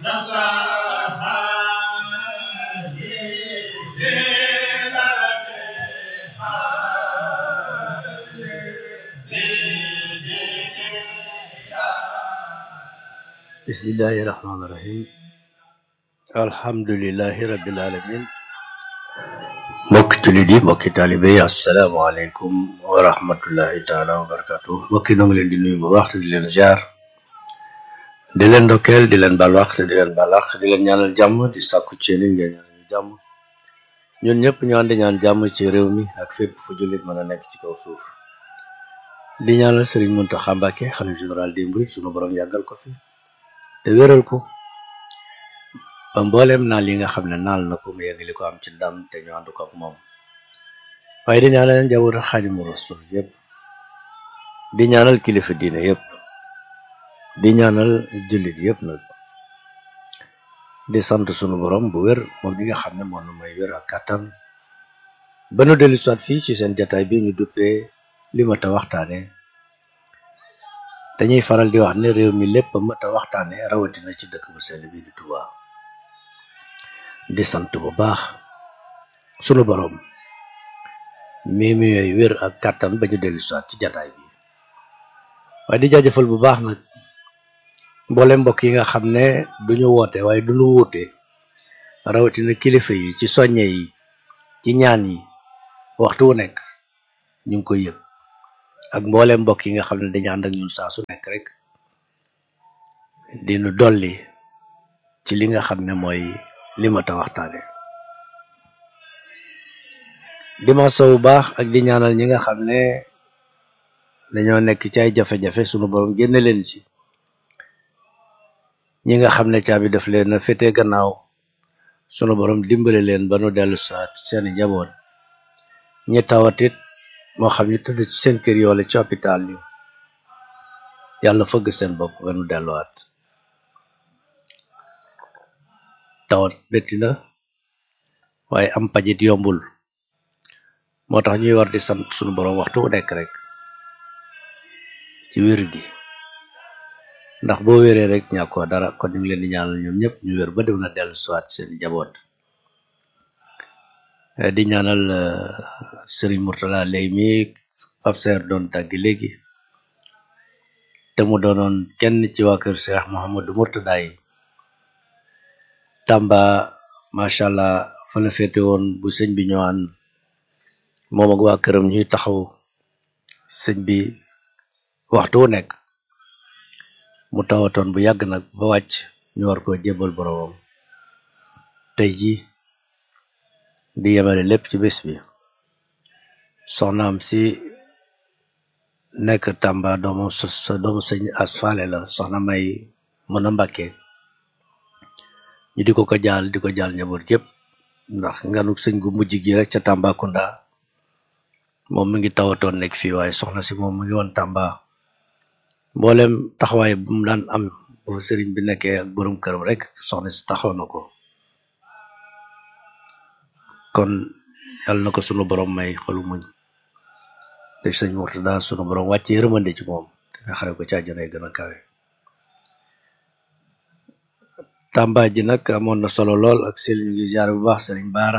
bismillahi rahmaani rahim alhamdulilahi rabbil alamin mbokki jullit yi mbokki taalibe yi asalaamaaleykum wa rahmatullahi taala wa barakatu mbokki noo ngi leen di nuyu bu baax te di leen ziar di leen ndokkeel di leen baal wax te di leen baal wax di leen ñaanal jàmm di sàkku ci yéen ngeen ñaanal jàmm ñun ñëpp ñu ànd ñaan jàmm ci réew mi ak fépp fu jullit mën a nekk ci kaw suuf di ñaanal Sëriñ Muntaxa Mbàkke xalifa général des mourides sunu borom yàggal ko fi te wéral ko ba mbooleem naal yi nga xam ne naal na ko mu yeggali ko am ci ndam te ñu ànd ko ak moom waaye di ñaanal njabootu Xaadimu Rasul yëpp di ñaanal kilifa diine yëpp di ñaanal jullit yëpp nag di sant sunu borom bu wér moom bi nga xam ne moo nu may wér ak kàttan ba nu dellu soit fii ci seen jataay bi ñu duppee li ma ta waxtaane dañuy faral di wax ne réew mi lépp a mat a waxtaane rawatina ci dëkk bu sell bi di Touba di sant bu baax sunu borom mi mi yooyu wér ak kàttan ba ñu dellu soit ci jataay bi waaye di jaajëfal bu baax nag mboolem mbokk yi nga xam ne duñu woote waaye duñu wuute rawatina kilifa yi ci soññe yi ci ñaan yi waxtu wu nekk ñu ngi koy yëg ak mboolem mbokk yi nga xam ne dañu ànd ak ñun saa su nekk rek dinu dolli ci li nga xam ne mooy li ma ta waxtaane dimanche bu baax ak di ñaanal ñi nga xam ne dañoo nekk ci ay jafe-jafe sunu borom génne leen ci ñi nga xam ne caabi daf leen a féete gannaaw sunu borom dimbale leen ba nu dellu saat seeni njaboot ñi tawatit moo xam ñu tëdd ci seen kër yi wala ci hôpital yi yàlla fëgg seen bopp ba nu delluwaat tawat métti na waaye am pajit yombul moo tax ñuy war di sant sunu borom waxtu wu nekk rek ci wér gi ndax boo wéree rek ñàkkoo dara kon ñu ngi leen di ñaanal ñoom ñëpp ñu wér ba dem na dellu siwaat seen njaboot di ñaanal Serigne Mourtala lay mi Pape Seer doon tàggi léegi te mu doonoon kenn ci waa kër Cheikh Mouhamadou Mourtada yi Tamba macha allah fa la féete woon bu sëñ bi ñëwaan moom ak waa këram ñuy taxaw sëñ bi waxtu wu nekk mu tawatoon bu yàgg nag ba wàcc ñu war koo jébbal boroomam tey ji di yemale lépp ci bés bi soxnaam si nekk Tamba doomu sa doomu sëñ asfaale la soxna may mën a mbàkke ñu di ko ko jaal di ko jaal njaboot yëpp ndax nganuk sëñ gu mujj gi rek ca Tambacounda moom mi ngi tawatoon nekk fii waaye soxna si moom mu ngi woon Tamba mboolem taxawaay bu mu daan am bu sëriñ bi nekkee ak borom këram rek soxna si taxaw na ko kon yàlla na ko sunu borom may xolu muñ te sëñ Mourtada sunu borom wàcce yërmande ci moom te nga xare ko ci àjjana yi gën a kawe Tamba ji nag amoon na solo lool ak sil ñu ngi ziar bu baax sëriñ Baara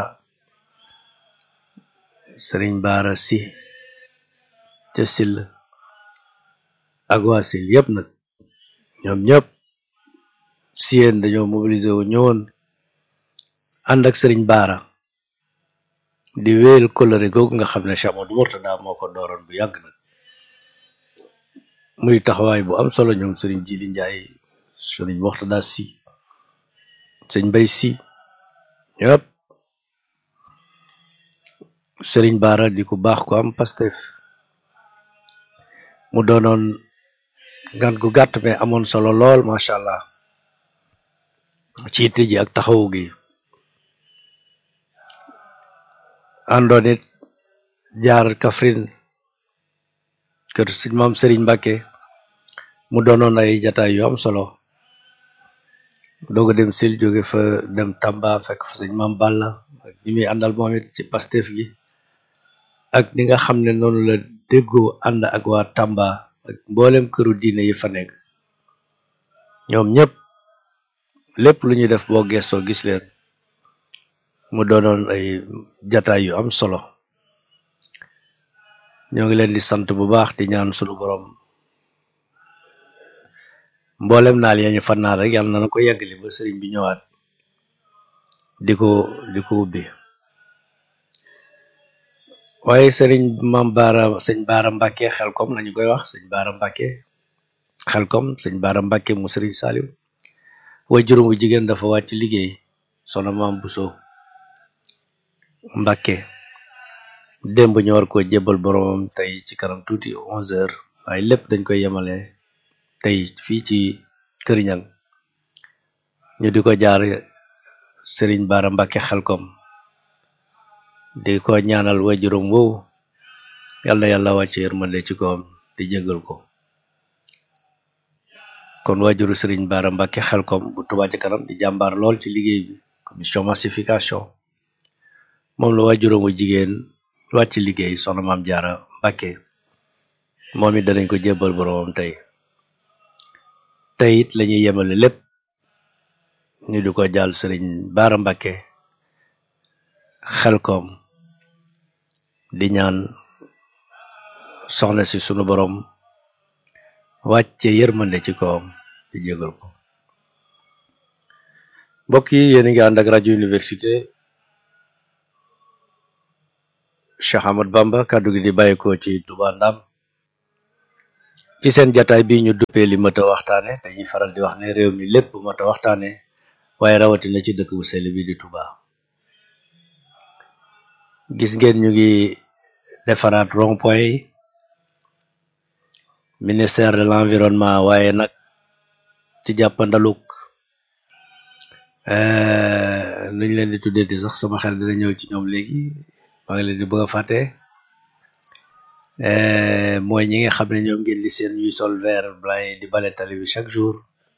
sëriñ Baara si ca sil ak waa sil yëpp nag ñoom ñëpp si yéen dañoo mobiliser wu ñëwoon ànd ak sëriñ Baara di wéyal kolëre googu nga xam ne Cheikh Amadou Mourtada moo ko dooroon bu yàgg nag muy taxawaay bu am solo ñoom sëriñ Jili Njaay sëriñ Mourtada si sëñ Mbay si ñëpp sëriñ Baara di ku baax ku am Pastef mu doonoon ngan gu gàtt mais amoon solo lool macha allah ci itte ji ak taxawu gi àndoon it jaar Kaffrine kër sëñ maam Serigne Mbacke mu doonoon ay jataay yu am solo doog a dem sil jóge fa dem Tamba fekk fa sëñ maam Balla ak ñi muy àndal moom it ci Pastef gi ak ni nga xam ne noonu la déggoo ànd ak waa Tamba ak mboolem këru diine yi fa nekk ñoom ñëpp lépp lu ñuy def boo gestoo gis leen mu doonoon ay jataay yu am solo ñoo ngi leen di sant bu baax di ñaan sunu borom mboolem naal yañu fannaal rek yàlla na na ko yeggali ba sëriñ bi ñëwaat di ko di ko ubbi waaye sëriñ mam baara sëñ baara mbàkke xelkom lañu koy wax sëñ baara mbàkke xelkom sëñ baara mbàkke mu sëriñ saaliw way juróom wu jigéen dafa wàcc liggéey sono maam buso mbàkke démb ñu war ko jébbal boromam tey ci kanam tuuti onze heures waaye lépp dañ koy yemale tey fii ci kër ñang ñu di ko jaar sëriñ baara mbàkke xelkom di ko ñaanal wajurum woowu yàlla na yàlla wàcce yërmande ci kawam di jégal ko kon wajuru sëriñ baara mbàkke xelkom bu Touba ci kanam di jàmbaar lool ci liggéey bi commission massification moom la wajurum wu jigéen wàcc liggéey soxna maam jaara mbàkke moom it danañ ko jébbal boroomam tey tey it lañuy yemale lépp ñu di ko jàll sëriñ baara mbàkke xelkom di ñaan soxna si sunu borom wàcce yërmande ci kawam di jégal ko mbokk yi yéen a ngi ànd ak rajo université Cheikh Ahmad Bamba kàddu gi di bàyyikoo ci Touba Ndam ci seen jataay bi ñu duppee li mat a waxtaane dañuy faral di wax ne réew mi lépp mat a waxtaane waaye rawatina ci dëkk bu sell bi di Touba gis ngeen ñu ngi defaraat rond-point yi ministère de l'environnement waaye nag ci jàppandaluk nuñ leen di tuddee di sax sama xel dina ñëw ci ñoom léegi maa ngi leen di bëgg a fàtte mooy ñi nga xam ne ñoom ngeen di seen ñuy sol vert blanc di bale tali bi chaque jour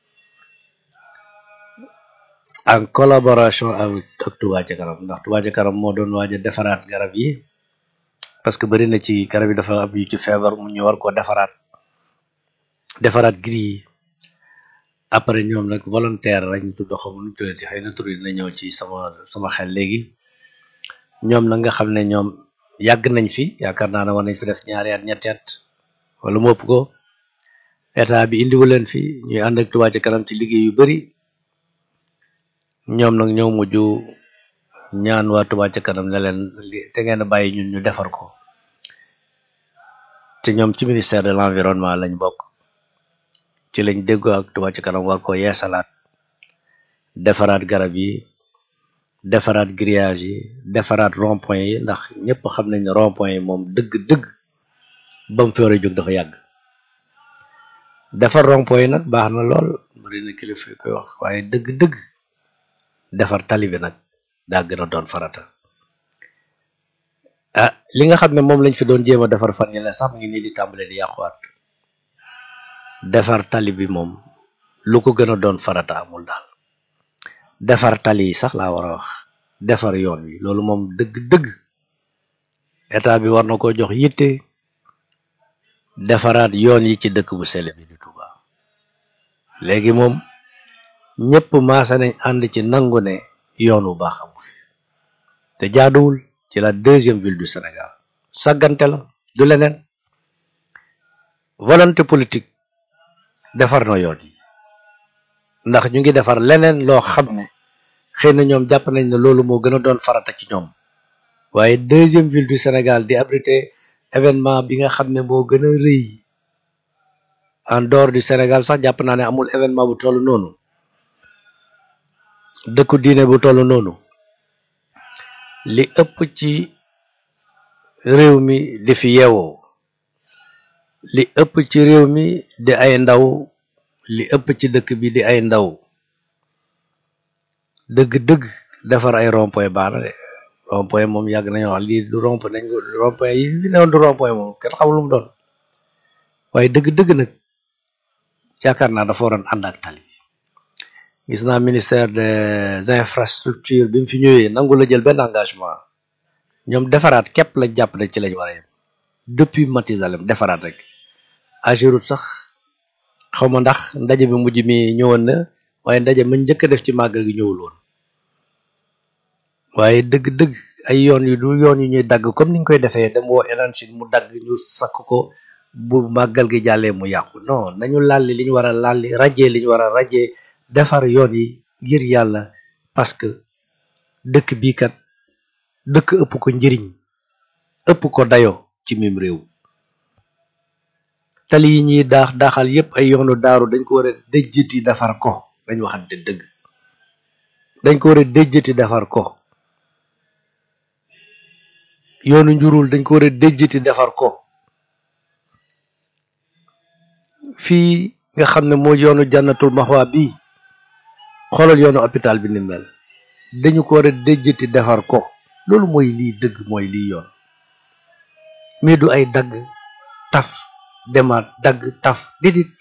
en collaboration avec ak Touba ca kanam ndax Touba ca kanam moo doon waaj a defaraat garab yi parce que bari na ci garab yi dafa am yu ci feebar mu ñu war ko defaraat defaraat gris yi après ñoom nag volontaire lañ tudd xamu nu tuddati xëy na tur dina ñëw ci sama sama xel léegi ñoom nag nga xam ne ñoom yàgg nañ fi yaakaar naa ne war nañ fi def ñaari at ñetti at wala mu ëpp ko état bi indiwu leen fi ñuy ànd ak Touba ca kanam ci liggéey yu bari ñoom nag ñoo mujj ñaan waa Touba ca kanam ne leen te ngeen bàyyi ñun ñu defar ko te ñoom ci ministère de l'environnement lañ bokk ci lañ déggoo ak Touba ca kanam war ko yeesalaat defaraat garab yi defaraat grillage yi defaraat rond-point yi ndax ñëpp xam nañ ne rond-point yi moom dëgg-dëgg ba mu fi war a jóg dafa yàgg defar rond-point yi nag baax na lool bari na kilifa koy wax waaye dëgg-dëgg defar tali bi nag daa gën a doon farata ah li nga xam ne moom lañ fi doon jéem a defar fan yi la sax mu ngi nii di tàmbale di yàquwaat defar tali bi moom lu ko gën a doon farata amul daal defar tali yi sax laa war a wax defar yoon wi loolu moom dëgg-dëgg état bi war na ko jox yitte defaraat yoon yi ci dëkk bu sell bi di Touba léegi moom ñëpp maasa nañ ànd ci nangu ne yoon wu baax amu fi te jaaduwul ci la deuxième ville du Sénégal sàggante la du leneen volonté politique defar na yoon yi ndax ñu ngi defar leneen loo xam ne xëy na ñoom jàpp nañ ne loolu moo gën a doon farata ci ñoom waaye deuxième ville du Sénégal di abriter événement bi nga xam ne moo gën a rëy en dehors du Sénégal sax jàpp naa ne amul événement bu toll noonu dëkku diine bu toll noonu li ëpp ci réew mi di fi yeewoo li ëpp ci réew mi di ay ndaw li ëpp ci dëkk bi di ay ndaw dëgg-dëgg defar ay rond-point baax na de rond-point moom yàgg nañu wax lii du rond-point nañ ko rond-point yi fi newoon du rond-point moom kenn xamul lu mu doon waaye dëgg-dëgg nag yaakaar naa dafa waroon ànd ak tali gis naa ministère des infrastructures bi mu fi ñëwee nangu la jël benn engagement ñoom defaraat képp lañ jàpp ne ci lañ war a yem depuis Matizalem defaraat rek Ageroute sax xaw ma ndax ndaje bi mujj mi ñëwoon na waaye ndaje ma njëkk a def ci màggal gi ñëwul woon waaye dëgg-dëgg ay yoon yu du yoon yu ñuy dagg comme niñ koy defee dem woo élanchine mu dagg ñu sakk ko bu màggal gi jàllee mu yàqu non nañu lalli li ñu war a lalli rajee li ñu war a rajee defar yoon yi ngir yàlla parce que dëkk bii kat dëkk ëpp ko njëriñ ëpp ko dayo ci mim réew tali yi ñuy daax daaxal yépp ay yoonu daaru dañ ko war a déjjati defar ko dañ waxante dëgg dañ ko war a déjjati defar ko yoonu njurul dañ ko war a déjjati defar ko fii nga xam ne moo yoonu jànnatul maxwa bi xoolal yoonu hôpital bi ni mel dañu ko war a déjjati defar ko loolu mooy lii dëgg mooy lii yoon mais du ay dagg taf demaat dagg taf didit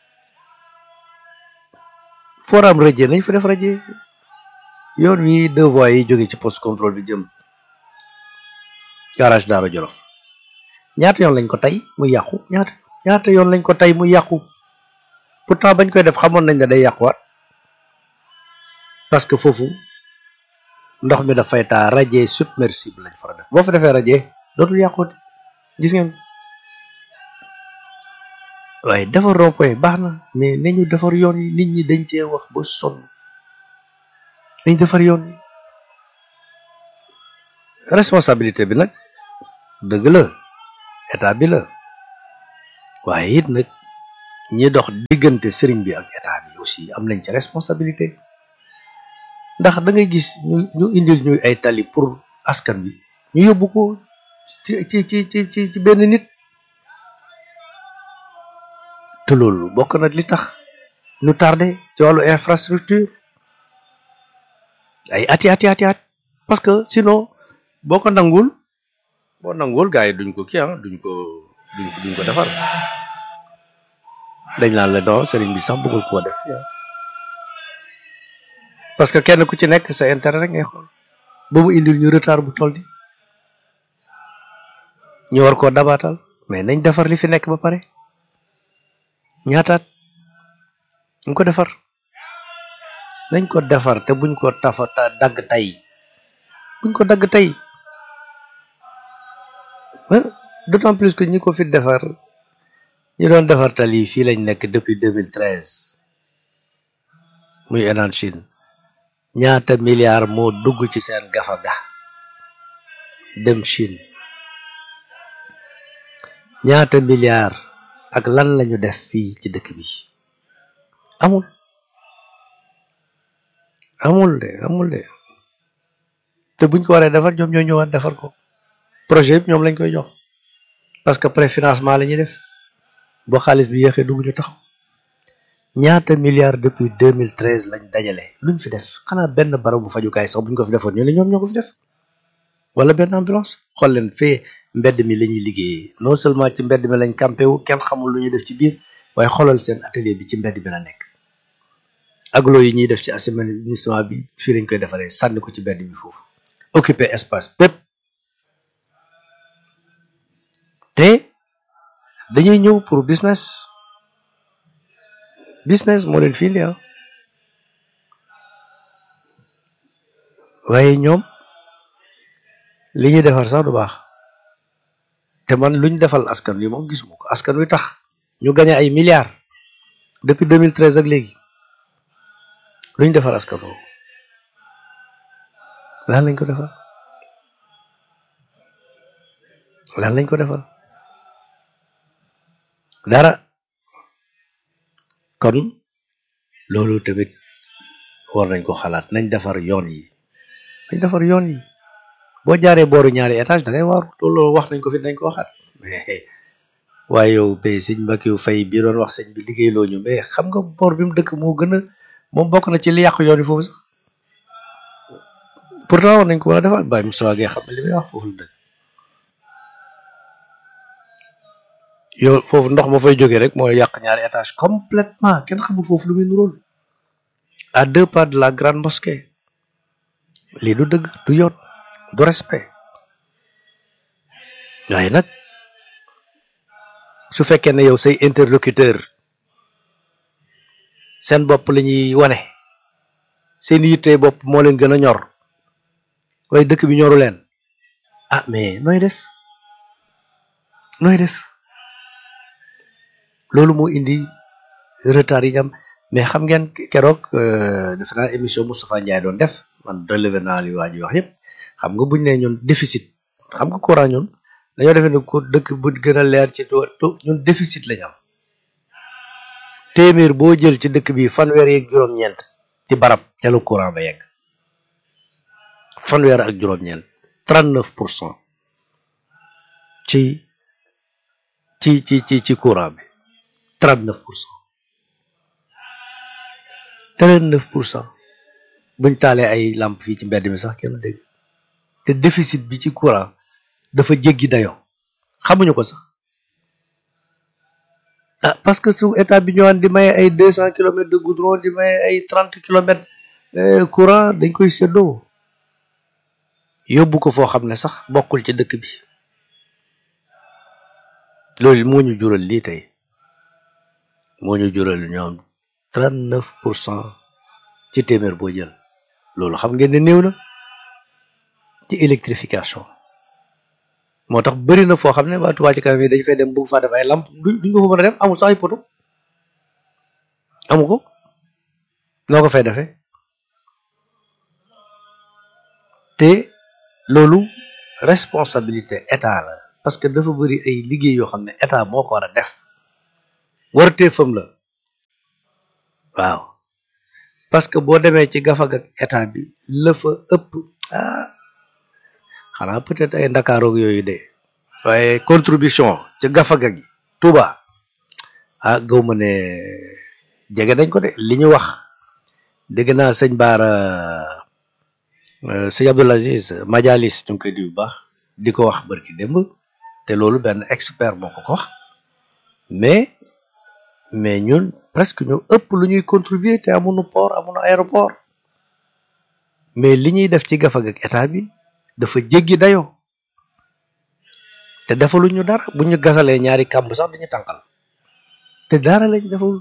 foram raje nañ fa def raje yoon wi deux voies yi jóge ci poste contrôle bi jëm garage Daara Jolof ñaata yoon lañ ko tey muy yàqu ñaata ñaata yoon lañ ko tey muy yàqu pourtant bañ koy def xamoon nañ ne day yàquwaat parce que foofu ndox mi dafay taa raje submersible lañ fara def boo fa defee raje dootul yàquwati gis ngeen waaye defar rond-point baax na mais nañu defar yoon yi nit ñi dañ cee wax ba sonn dañ defar yoon yi responsabilité bi nag dëgg la état bi la waaye it nag ñi dox diggante sëriñ bi ak état bi aussi am nañ ci responsabilité ndax da ngay gis ñu ñu indil ñuy ay tali pour askan bi ñu yóbbu ko ci ci ci ci ci benn nit te loolu bokk na li tax ñu tardé ci wàllu infrastructure ay ati ati ati at parce que sinon boo ko nangul boo nangul gars yi duñ ko kii ah duñ ko duñ duñ ko defar dañ naan la non sëriñ bi sax bëggul koo def parce que kenn ku ci nekk sa intérêt rek ngay xool ba mu indil ñu retard bu toll ni ñu war koo dabaatal mais nañ defar li fi nekk ba pare ñaataat ñu ko defar nañ ko defar te buñ ko tafa dagg tey buñ ko dagg tey d'autant plus que ñi ko fi defar ñi doon defar tali fii lañ nekk depuis 2013 muy Enan Chine ñaata milliards moo dugg ci seen gafaga dem Chine ñaata milliards ak lan lañu def fii ci dëkk bi amul amul de amul de te buñ ko waree defar ñoom ñoo ñëwaat defar ko projet bi ñoom lañ koy jox parce que préfinancement la ñuy def boo xaalis bi yéexee dugg ñu taxaw ñaata milliards depuis 2013 lañ dajale luñ fi def xanaa benn barabu fajukaay sax buñ ko fi defoon ñu ne ñoom ñoo ko fi def wala benn ambulance xool leen fee mbedd mi la ñuy liggéeyee non seulement ci mbedd mi lañ campé wu kenn xamul lu ñuy def ci biir waaye xoolal seen atelier bi ci mbedd mi la nekk aglo yi ñuy def ci assainissement bi fii lañ koy defaree sànni ko ci mbedd bi foofu occupé espace bépp te dañuy ñëw pour business business moo leen fii ah waaye ñoom li ñuy defar sax du baax te man luñ defal askan wi moom gisuma ko askan wi tax ñu gañe ay milliards depuis 2013 ak léegi luñ defal askan woowu lan lañ ko defal lan lañ ko defal dara kon loolu tamit war nañ ko xalaat nañ defar yoon yi nañ defar yoon yi boo jaaree booru ñaari étage da ngay waaru loolu wax nañ ko fi nañ ko waxaat mais waaye yow bay sëñ Mbackiou Faye bi doon wax sëñ bi liggéey loo ñu mais xam nga boor bi mu dëkk moo gën a moom bokk na ci li yàq yoon yi foofu sax pourtant war nañ ko mën a defal Baye Moussa Gueye xam ne li may wax foofu la dëkk yow foofu ndox ma fay jógee rek mooy yàq ñaari étage complètement kenn xamul foofu lu muy nuróol à deux pas de la grande mosquée lii du dëgg du yoon du respect waaye nag su fekkee ne yow say interlocuteur seen bopp la ñuy wane seen yitte bopp moo leen gën a ñor waaye dëkk bi ñoru leen ah mais nooy def nooy def loolu moo indi retard yi am mais xam ngeen keroog defe naa émission Moustapha Ndiaye doon def man relevé naa li waa ji wax yëpp xam nga buñ ne ñun déficit xam nga courant ñun dañoo defee ne ko dëkk bu gën a leer ci ñun déficit lañ am téeméer boo jël ci dëkk bi fanweer yeeg juróom-ñeent ci barab ca la courant ba yegg fanweer ak juróom-ñeent trente neuf pour cent ci ci ci ci ci courant bi trente neuf pour cent trente neuf pour cent buñ taalee ay lamp fii ci mbedd mi sax kenn dégg te déficit bi ci courant dafa jéggi dayoo xamuñu ko sax ah parce que su état bi ñëwaan di maye ay deux cent kilomètres de goudron di maye ay trente kilomètres courant dañ koy séddoo yóbbu ko foo xam ne sax bokkul ci dëkk bi loolu moo ñu jural lii tey moo ñu jural ñoom trente neuf pour cent ci téeméer boo jël loolu xam ngeen ne néew na ci électrification moo tax bëri na foo xam ne waa Touba ci kanam yi dañu fay dem bëgg faa def ay lamp duñ ko fa mën a dem amul sax ay poto amu ko noo ko fay defee te loolu responsabilité état la parce que dafa bëri ay liggéey yoo xam ne état moo ko war a def wartee fam la waaw parce que boo demee ci gafag ak état bi la fa ëpp ah xanaa peut-être ay ndakaaroog yooyu de waaye contribution ci gafaga gi Touba ah gaw ma ne jege nañ ko de li ñu wax dégg naa sëñ Baara sëñ Abdoul Aziz Majalis ñu ngi koy di bu baax di ko wax barki démb te loolu benn expert moo ko ko wax mais mais ñun presque ñu ëpp lu ñuy contribuer te amuñu port amuñu aéroport mais li ñuy def ci gafag ak état bi dafa jéggi dayoo te defaluñ ñu dara bu ñu gasalee ñaari kàmb sax dañu tànqal te dara lañ deful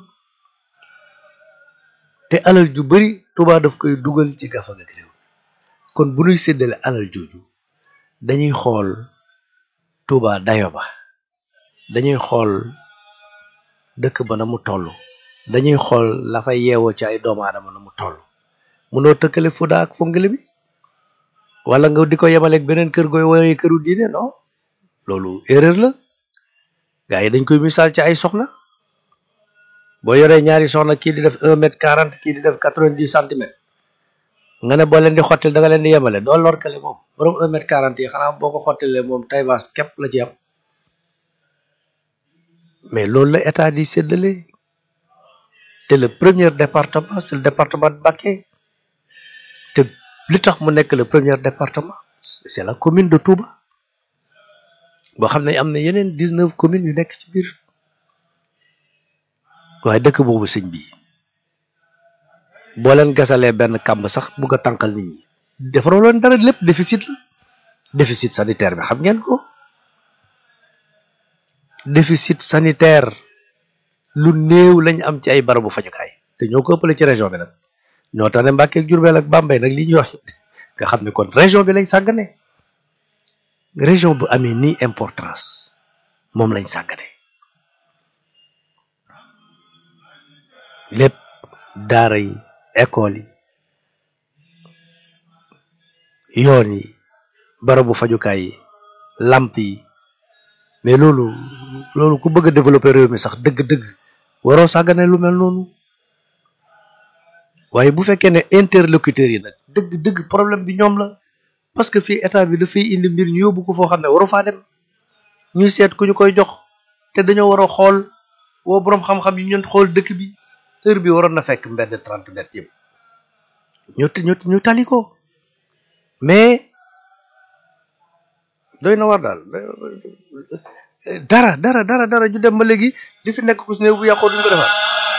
te alal ju bari Touba daf koy dugal ci gafag ak réew kon bu ñuy séddale alal jooju dañuy xool Touba dayo ba dañuy xool dëkk ba na mu toll dañuy xool la fay yeewoo ci ay doomu aadama na mu toll munoo tëkkale Fuuta ak Fongole bi wala nga di ko yemaleeg beneen kër gooy woowee këru diine non loolu erreur la gars yi dañ koy misaal ci ay soxna boo yoree ñaari soxna kii di def un mètre quarante kii di def quatre-vingt-dix centimètres nga ne boo leen di xottil da nga leen di yemale doo lorkale moom borom un mètre quarante yi xanaa boo ko xottilee moom tay baas képp la ci am mais loolu la état di séddale te le premier département c'est le département de Mbacké te li tax mu nekk le premier département c'est la commune de Touba boo xam ne am na yeneen dix-neuf communes yu nekk ci biir waaye dëkk boobu sëñ bi boo leen gasalee benn kàmb sax bugg a tànkal nit ñi defaroo leen dara lépp déficit la déficit sanitaire bi xam ngeen ko déficit sanitaire lu néew lañ am ci ay barabu fajukaay te ñoo ko ëppale ci région bi nag ñoo tax ne Mbàkke ak Jurbel ak Bambey nag li ñuy wax nga xam ne kon région bi lañ sàggane région bu amee nii importance moom lañ sàggane lépp daara yi école yi yoon yi barabu fajukaay yi lamp yi mais loolu loolu ku bëgg a développer réew mi sax dëgg-dëgg waroo sàggane lu mel noonu waaye bu fekkee ne interlocuteurs yi nag dëgg-dëgg problème bi ñoom la parce que fii état bi dafay indi mbir ñu yóbbu ko foo xam ne waru faa dem ñuy seet ku ñu koy jox te dañoo war a xool woo boroom xam-xam yi ñun xool dëkk bi heure bi waroon na fekk mbedd trente mètres yëpp ñu ñu ñu tali ko mais doy na war daal dara dara dara dara ñu dem ba léegi li fi nekk ku si ne bu yàqoo duñ ko defar